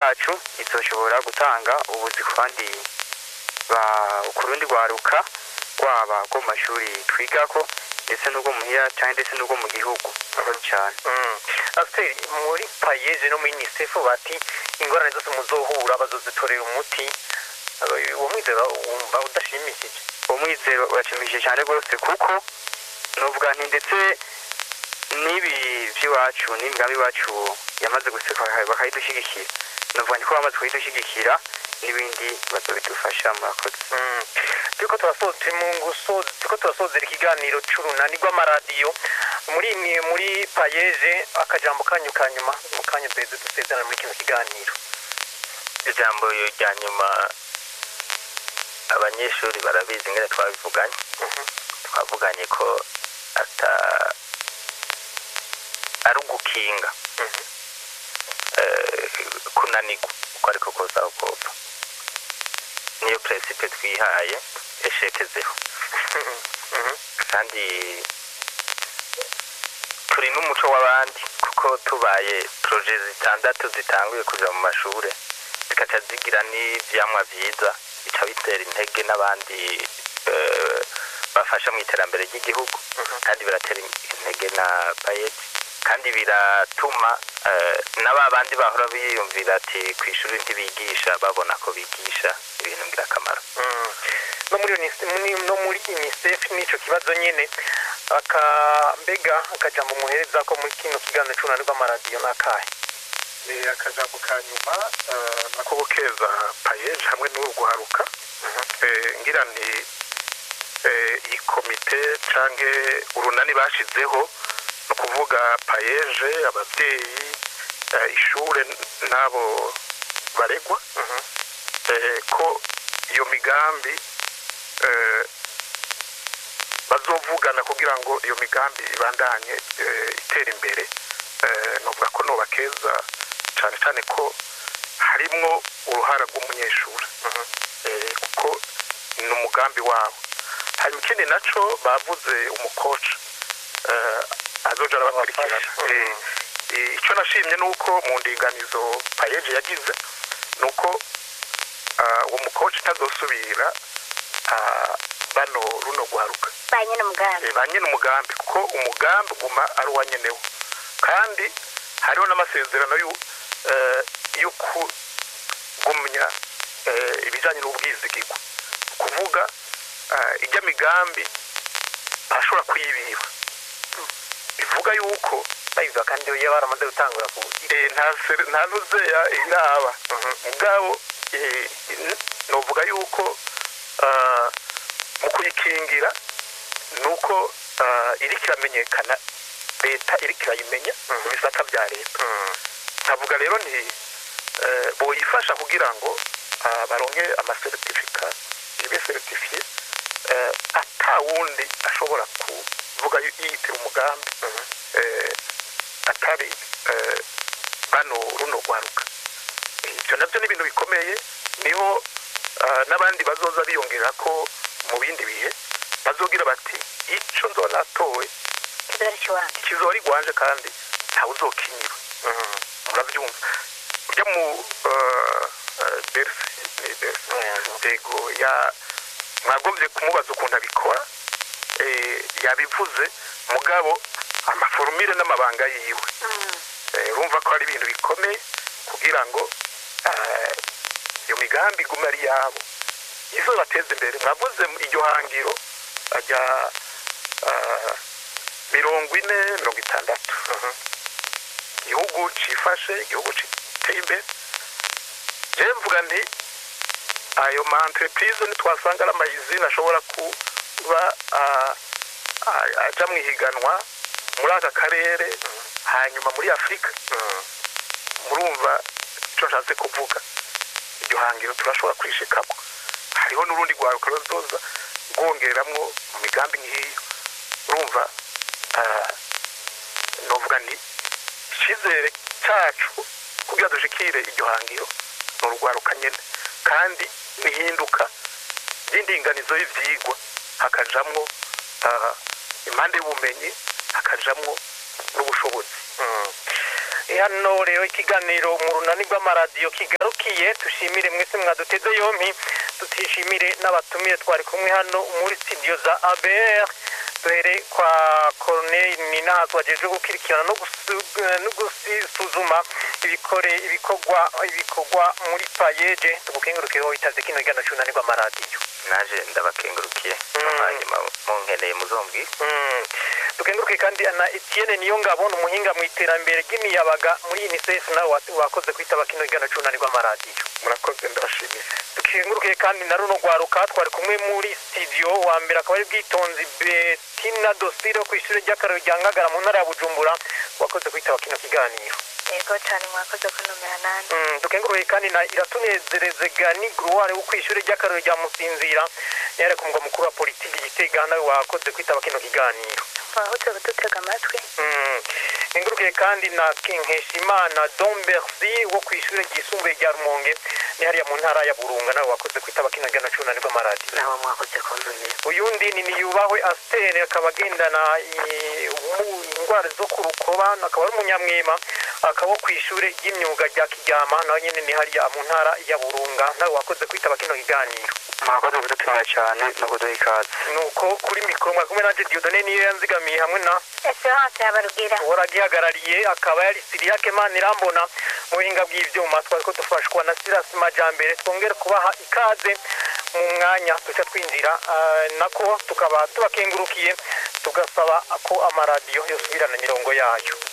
yacu izoshobora gutanga ubuzi ku bandi ba- ku rundi rwaruka rwaba rwo mu mashuri twigako ndetse n'ubwo muhira cyangwa ndetse n'ubwo mu gihugu murakoze cyane asiteri muri payeje no muri unicef bati ingorane zose muzohura bazozitorera umuti Eh, uwo mwizero wumva udashimishije uwo mwizero urashimishije cyane rwose kuko nuvuga nti ndetse n'ibi by'iwacu n'imigambi iwacu yamaze guseka bakayidushyigikira nuvuga nti ko bamaze kuyidushyigikira n'ibindi bazobidufasha murakoze Mm. turiko turasoza turi mu gusoza turiko turasozera ikiganiro c'urunani rw'amaradiyo muri ni- muri payeje akajambo kanyu ka nyuma mu kanya duheze dusezerana muri kino kiganiro ijambo rya nyuma abanyeshuri barabizi ngene twabivuganye Mhm. twavuganye ko ata ari ugukinga Mhm. eh, kunanirwa uko ariko koza ukopfa niyo peresipe twihaye eshekezeho Mhm. kandi turi n'umuco w'abandi kuko tubaye poroje zitandatu zitanguye kuja mu mashure zikaca zigira n'ivyamwa vyiza bica bitera intege n'abandi eh, bafasha mu iterambere ry'igihugu kandi biratera intege na bayeti kandi biratuma eh, na ba bandi bahora biyumvira ati ku ishuri ntibigisha babona ko bigisha ibintu ngirakamaro Mm. no muri UNICEF ni- no muri unicef n'ico kibazo nyene aka mbega akajambo muhereza ko muri kino kiganiro c'urunani rw'amaradiyo n'akahe ni akajambo ka nyuma eh, nako gukeza payeje hamwe n'uru guharuka Eh, ngira ni eh, iyi komite canke urunani bashizeho ni ukuvuga payeje ababyeyi eh, ishure n'abo baregwa Mhm. eh, ko iyo migambi eh, bazovugana kugira ngo iyo migambi ibandanye eh, itera imbere eh, novuga ko nobakeza cyane cyane ko harimwo uruhara rw'umunyeshuri eh, kuko ni umugambi wabo hanyuma ikindi naco bavuze umukoca eh, azoja arabakurikirana Abafasha. Eh, eh, icyo nashimye ni uko mu ndinganizo payeje yagize ni uko ah, uwo mukoci ntazosubira ah, bano runo guharuka ba nyine umugambi Eh, ba nyine umugambi kuko umugambi uguma ari uwa nyenewo kandi hariho n'amasezerano y'u- eh, yo kugumya eh, ibijyanye n'ubwizigirwa kuvuga eh, ijya migambi ashobora kuyibiba bivuga yuko bayivuga kandi iyo baramaze gutangura ku eh, nta sere- nta nuzeya iraba mugabo eh, n- novuga yuko ah, mu kuyikingira nuko ah, iriko iramenyekana leta iriko irayimenya mu bisata bya leta nkavuga rero nti eh, boyifasha kugira ngo ah, baronke amasertifika ibe seritifiye eh, ata wundi ashobora kuvuga yu- yiyitira umugambi eh, atari eh, bano runo rwaruka ibyo nabyo ni ibintu bikomeye niho ah, n'abandi bazoza biyongera ko mu bindi bihe bazogira bati icyo nzoba natowe kizora cy'iwanjye kizora igwanje kandi ntawe uzokinyira murabyumva ujya mu eh, eh, berisi ni berisi yego ya mwagombye kumubaza ukuntu abikora eh, yabivuze mugabo amaforumire n'amabanga yiwe Eh, urumva ko ari ibintu bikomeye kugira ngo eh, iyo migambi igume ari yabo izo bateza imbere mwavuze mu- iryo hangiro ajya ah, mirongo ine mirongo itandatu igihugu cifashe igihugu giteye imbere jewe mvuga nti ayo ma entreprise ntitwasanga ari amayizine ashobora kuba ah, ah, aja mu ihiganwa muri aka karere hanyuma muri afurika murumva icyo nshatse kuvuga iryo hangiro turashobora kwishikamo hariho n'urundi rwaruka ruzoza rwongeramwo mu migambi nk'iyo urumva ah, novuga nti icyizere cyacu kugira dushikire iryo hangiro ni urwaruka nyine kandi nihinduka ry'indinganizo y'ivyigwa hakajamwo ah, impande y'ubumenyi hakajamwo n'ubushobozi hano rero ikiganiro mu runani rw'amaradiyo kigarukiye dushimire mwese mwaduteze yompi tutishimire n'abatumire twari kumwe hano muri studio za ABR duhere kwa Corneille Ninazo wajeje gukurikirana no gusu- no gusuzuma ibikore ibikorwa ibikorwa muri payeje tugukengurukeho itaze kino gana cunani rw'amaradiyo naje ndabakengurukiye Mm. hanyuma munkeneye muzombwi Mm. dukenguruke kandi na Etienne niyo ngabo ni umuhinga mu iterambere ry'imiyabaga muri UNICEF nawe wa- wakoze kwitaba kino gana cunani rw'amaradiyo murakoze ndabashimiye dukenguruke kandi na runo rwaruka twari kumwe muri studio wa mbere akaba ari bwitonzi betina dosire ku ishuri ry'akararo rya ngagara mu ntara ya bujumbura wakoze kwitaba kino kiganiro yego cyane mwakoze kunumira nani Mm, dukenguruke kandi na iratunezereze gani gruware wo ku ishuri ry'akararo rya musinzira yari ku mugwa mukuru wa politiki gitega nawe wakoze kwitaba kino kiganiro wahutse kudutega amatwi Mm. Engurukiye kandi na Nkeshimana Don Bercy wo ku ishuri ryisumbuye rya Rumonge ni hariya mu ntara ya Burunga nawe wakoze kwitaba kino gana cunani rw'amaradiyo nawe mwakoze kunumira uyundi ni niyubahwe asiteri akaba agendana i- umu- indwara zo ku rukoba akaba ari umunyamwema akaba ku ishuri ry'imyuga rya kiryama nawe nyine ni hariya mu ntara ya burunga nawe wakoze kwitaba kino kiganiro mwakoze kudutumira cyane no kuduha ikaze nuko kuri mikoro mwakumwe nanje diodone niyo yanzigamiye hamwe na esperance yabarugira uwaragihagarariye akaba yari siriyake mana irambona mu buhinga bw'ivyuma twari ko dufashwa na sirasi majambere twongere kubaha ikaze mu mwanya duca twinjira ah, nako tukaba tubakengurukiye tugasaba ko amaradiyo yosubirana imirongo yayo